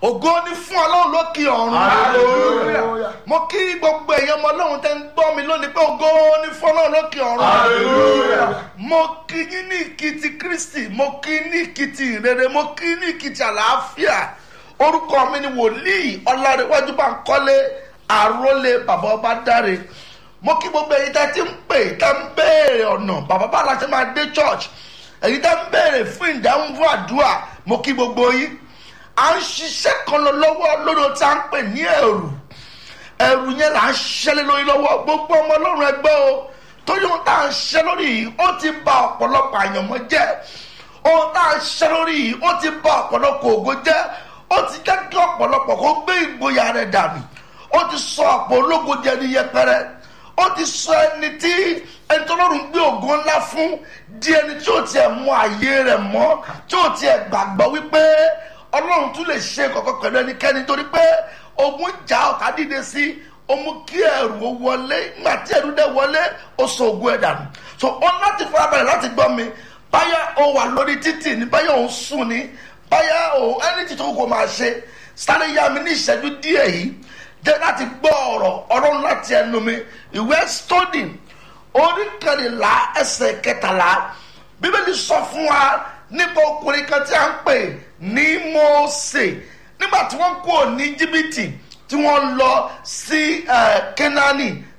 ògo ni fún ọlọ́run lókè ọ̀run Hallelujah. mo kí gbogbo èèyàn ọmọ ọlọ́run tẹ́ ń gbọ́ mi lónìí pé ògo ni fún ọlọ́run lókè ọ̀run Hallelujah. mo kí yín ní ìkìtì kristi mo kí ní ìkìtì ìrere mo kí ní ìkìtì àlàáfíà orúkọ mi ni wòlíì ọlárẹ̀wájú Bánkọ́lé àrólé bàbá ọba dáre mo kí gbogbo èyí tẹ́ ti ń pè tẹ́ ń béèrè ọ̀nà bàbá bá la ṣe máa dé church èyí tẹ́ ń béèrè fún ìdáhùn fún àdúrà mo kí gbogbo yín à ń ṣiṣẹ́ kan lọ lọ́wọ́ lórí ohun tí a ń pè ní ẹ̀rù ẹ̀rù yẹn là ń ṣiṣẹ́ lé lórí lọ́wọ́ gbogbo ọmọ ọlọ́run ẹgbẹ́ o torí ohun tá à ń ṣiṣẹ́ lórí yìí ó ti ba ọ̀pọ̀lọpọ̀ àyànmọ́ jẹ́ ohun tá à ń ṣiṣẹ́ lórí yìí ó ti ba ọ̀pọ̀lọpọ̀ ògo jẹ́ ó ti jẹ́ kí ọ̀pọ̀lọpọ̀ kó gbé ìgboyà rẹ̀ dànù ó ti sọ ọ̀pọ̀ ológo di ẹni yẹpẹrẹ ó ti sọ ẹni tí ẹni tó lọ́rùn gbé ògo ńlá fún di ẹni tí ó tiẹ̀ mú ààyè rẹ̀ mọ́ tí ó tiẹ̀ gbàgbọ́ wípé ọlọ́run tún lè ṣe kọ̀kọ́ pẹ̀lú ẹnikẹ́ni torí pé ogun jà ọ̀tá dìde sí ó mú kí ẹ̀rù ó wọlé nígbà tí ẹ̀rù dẹ̀ wọlé ó sọ ogun ẹ̀ dànù so ó láti farabalẹ̀ láti gbọ́ mi báyà ó wà lórí títì ní báyà ó ń sùn ní báyà ó ẹni tí tó kò máa ṣe sáré yá mi ní ìṣẹ́jú díẹ̀ yìí jẹ́ láti gbọ́ ọ̀rọ̀ ọ̀rọ̀ láti ẹnu mi ìwé stodi orí kẹrìnlá ẹsẹ̀ kẹtàlá bíbélì sọ fún wa nípa ọkùnrin kan tí a ń pè ní Mósè nígbà tí wọ́n kúrò ní jìbìtì tí wọ́n lọ sí kẹ́nání